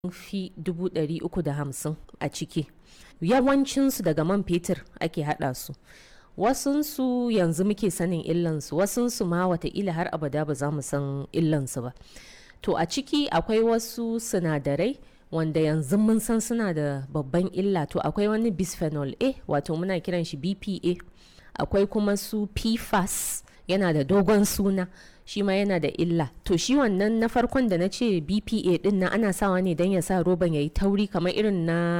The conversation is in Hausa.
fi 350 a ciki yawancinsu daga man fetur ake haɗa su wasunsu yanzu muke sanin illansu wasunsu ma wataƙila har abada ba za mu san illansu ba to a ciki akwai wasu sinadarai wanda yanzu mun san suna da babban illa to akwai wani bisphenol a wato muna kiran shi bpa akwai kuma su pfas yana da dogon suna shi ma yana da illa to shi wannan na farkon da na ce bpa din na ana sawa ne don ya sa roban ya yi tauri kamar irin na